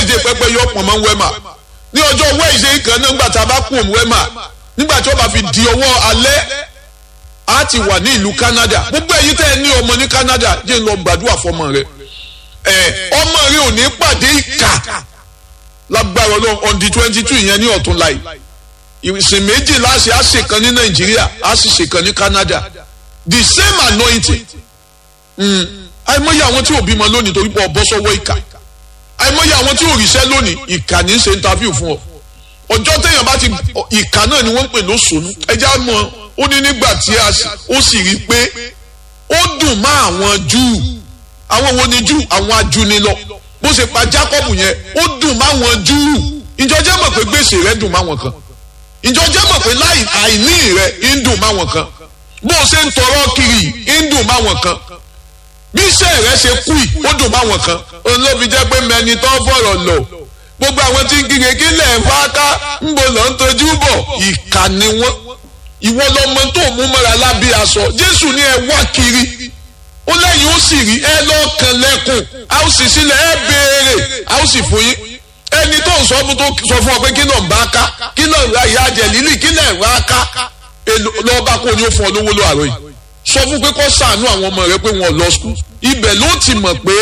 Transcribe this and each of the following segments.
wednesday pẹpẹ yọ pọ̀ mọ́ wẹ́mà ní ọjọ́ wednesday kan náà nígbà tá a bá kú òun wẹ́mà nígbà tí ó bá fi di ọwọ́ alẹ́ a ti wà ní ìlú canada gbogbo èyí tẹ́ ẹ ní ọmọ ní canada jẹ́ ń lọ gbàdúrà fọmọ rẹ ẹ ọmọ rẹ ò ní pàdé ìkà lágbára ọlọ́run on the twenty two ìyẹn ní ọ̀tún láì ìsìn méjì láṣẹ á ṣe kan ní nàìjíríà á sì ṣe kan ní canada the same anointing àìmọye àwọn tí ò bímọ lónìí torí pé ọ bọ́ sọ́wọ́ ìkà àìmọye àwọn tí ò ríṣẹ́ lónìí ìkà ní í ṣe interview fún ọ ọjọ́ téèyàn bá ti ìkà náà ni wọ́n ń pè lóṣòónú ẹjẹ́ á mọ̀ ó ní nígbà tí ó sì rí i pé ó dùn mọ́ àwọn júù àwọn wo ni júù àwọn ajúnilọ bó ṣe pa Jákọ́bù yẹn ó dùn mọ́ àwọn júù ìjọ jẹ́ mọ̀ pé gbèsè rẹ̀ dùn mọ́ àwọn kan ìjọ jẹ́ mọ̀ pé àìní rẹ̀ ń dùn mọ́ àwọn kan bó ṣe ń tọrọ kiri ń dùn mọ́ àwọn kan bí iṣẹ́ rẹ̀ ṣe kú yìí ó dùn mọ́ àwọn kan olóbi jẹ́ pé mẹni tó fọ̀rọ̀ lọ gbogbo àwọn tí ń kíkẹ́ kí lẹ̀ ń fáká ń bò lọ́ ń tojú bọ̀ ìkà ni wọ́n ìwọ lọmọ tó mú mọ́ra lábẹ́ aṣọ jésù ní ẹ wá kiri ó lẹ́yìn ó sì rí ẹ lọ́ọ̀kan lẹ́kùn a ó sì sílẹ̀ ẹ béèrè a ó sì fún yín ẹni tó ń sọ fún tó sọ fún ọ pé kí náà ń bá ká kí náà ń ra ìyá jẹ lílì kí náà ń ra ká lọ́ọ́ bá kó ní ó fún ọ lówó ló àrò yìí sọ fún pé kó ṣàánú àwọn ọmọ rẹ pé wọn lọ skul ibẹ̀ ló ti mọ̀ pé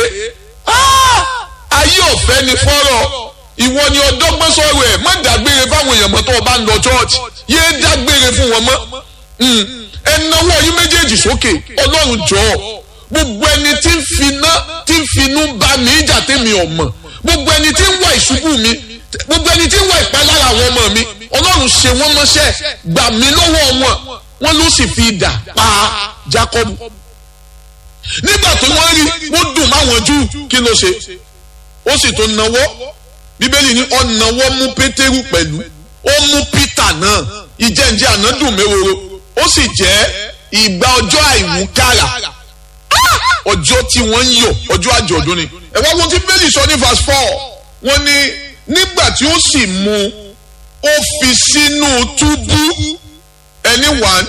ayé ọ̀fẹ́ ni fọ́rọ̀ ìwọ ni ọdọ́gbọ́n sọ̀rọ̀ ẹ̀ má dágbére fáwọn èèyàn mọ́ tó o bá ń lọ church yéé dágbére fún wọn mọ́ ẹnáwó yín méjèèjì sókè ọlọ́run jọ̀ọ́ gbogbo ẹni tí ń finá tí ń finú bá mi ìjà tèmi ọ̀mọ̀ gbogbo ẹni tí ń wá ìṣubú mi gbogbo ẹni tí ń wá ìpalára àwọn ọmọ mi ọlọ́run ṣe wọ́n mọ́ṣẹ́ gbà mí lọ́wọ́ wọn wọ́n ló sì fi idà pa Jákọ́bù nígbà tó wọ́n rí wọ́n dùn máwọn Júù kí ló ṣe ó sì tó nawọ́ bíbélì ní ọ̀nàwọ́ mú pétérù pẹ̀lú ó mú pítà náà ìjẹ́njẹ́ ànádùn mẹ́wòrò ó sì jẹ́ ìgbà ọjọ́ àìwúkàrà ọjọ́ tí wọ́n ń yọ̀ ọjọ́ àjọ̀dún ni ẹ wá wọn tí bíbélì sọ ní verse four wọ́n ní nígbà tí ó sì mú ó fi sínú túbú ẹni one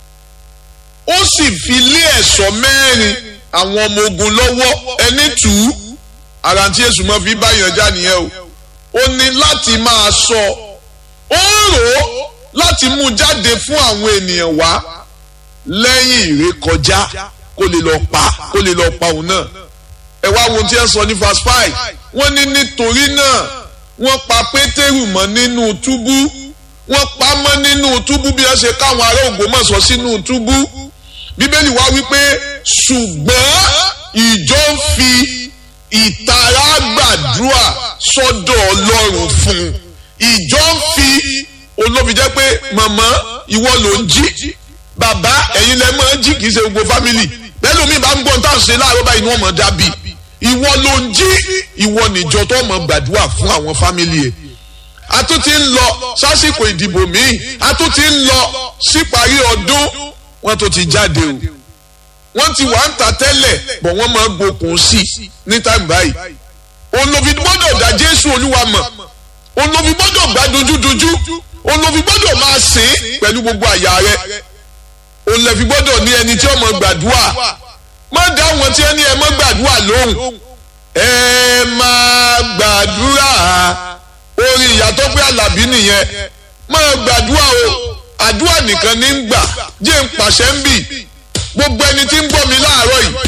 ó sì fi lé ẹ̀ṣọ́ mẹ́rin àwọn ọmọ ogun lọ́wọ́ ẹni two ara tí èṣù máa fi bá yàn já nìyẹn o ó ní láti máa sọ ó rò ó láti mú jáde fún àwọn ènìyàn wá lẹ́yìn ìrékọjá kó lè lọ pa kó lè lọ pa òun náà ẹ wá wo tí ẹ sọ ní verse five wọ́n ní nítorí náà wọ́n pa pétérù mọ́ nínú túbú wọ́n pa mọ́ nínú túbú bí wọ́n ṣe káwọn ará Ògbómọ̀ṣọ́ sínú túbú bíbélì wá wípé ṣùgbọ́n ìjọ ń fi ìtara gbàdúrà sọ́dọ̀ Ọlọ́run fún un ìjọ ń fi olóbi jẹ́ pé màmá ìwọ ló ń jí bàbá ẹ̀yin lẹ máa ń jí kì í ṣe gbogbo fámìlì bẹ́ẹ̀ mi bá ń gbọ́n tá à ń ṣe láàárọ̀ báyìí ni wọ́n mọ̀ dábì ìwọ ló ń jí ìwọ níjọ tó mọ̀ gbàdúrà fún àwọn fámìlì ẹ̀ a tún ti ń lọ sásìkò ìdìbò míì a tún ti ń lọ síparí ọdún wọ́n tó ti jáde o wọ́n ti wà ń ta tẹ́lẹ̀ bọ̀ wọ́n máa gbókun sí ní táìmù báyìí olóbi gbọ́dọ̀ dá Jésù Olúwa mọ̀ olóbi gbọ́dọ̀ gbá dojúdojú olóbi gbọ́dọ̀ máa sìn pẹ̀lú gbogbo àyà rẹ̀ olóbi gbọ́dọ̀ ní ẹni tí ó máa gbàdúrà má dá wọn tí ẹni ẹ máa gbàdúrà lóhùn ẹ máa gbàdúrà orin ìyàtọ̀ pé Àlàbí nìyẹn máa gbàdúrà o àdúrà nìkan ní ń gbà jẹ́ ń pàṣẹ ń bì gbogbo ẹni tí ń gbọ́ mi láàárọ̀ yìí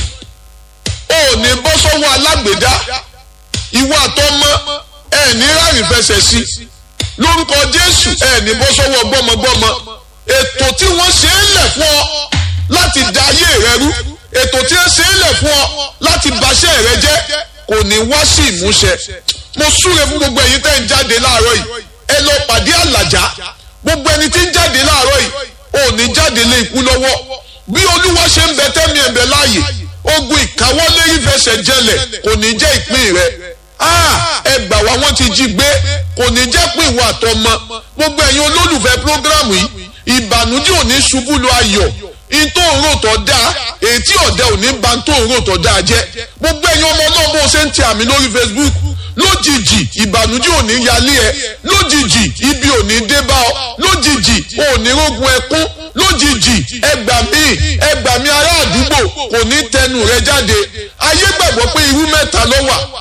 ò ní bọ́ sọ́wọ́ alágbèdá ìwọ àtọmọ ẹ ní ráàyè fẹsẹ̀ sí lórúkọ Jésù ẹ ní bọ́ sọ́wọ́ gbọ́mọgbọ́mọ ètò tí wọ́n ṣe é lẹ̀ fún ọ láti da ayé rẹ rú ètò tí wọ́n ṣe é lẹ̀ fún ọ láti baṣẹ́ rẹ jẹ́ kò ní wá sí ìmúṣẹ mo súre fún gbogbo ẹ̀yin tẹ́ ń jáde láàárọ̀ yìí ẹ lọ pàdé àlàjá gbogbo ẹni tí ń jáde láàárọ̀ yìí ò ní jáde lé ikú lọ́wọ́ bí olúwa ṣe ń bẹ tẹ́mi ẹ̀bẹ̀ láàyè ogun ìkáwọ́lé ìfẹsẹ̀ jẹlẹ̀ kò ní jẹ́ ìpín rẹ ẹ gbà wá wọ́n ti jí gbé kò ní jẹ́ pé ìwà àtọmọ gbogbo ẹ̀yin olólùfẹ́ prógrámù yìí ìbànújẹ́ ò ní ṣubú lu ayọ̀ ìtò òrò tó dáa ètí ọ̀dẹ ò ní ba tó òrò tó dáa jẹ́ gbogbo ẹ̀yin ọmọ náà bó ṣe ń tẹ àmì lórí Facebook lójijì ìbànújẹ́ ò ní yálé ẹ lójijì ibi ò ní dé bá ọ lójijì ò ní rógun ẹkún lójijì ẹgbà mí ẹgbà mí ará àdúgbò kò ní tẹnu rẹ jáde ayé gbàgbọ́ pé irú mẹ́ta ló wà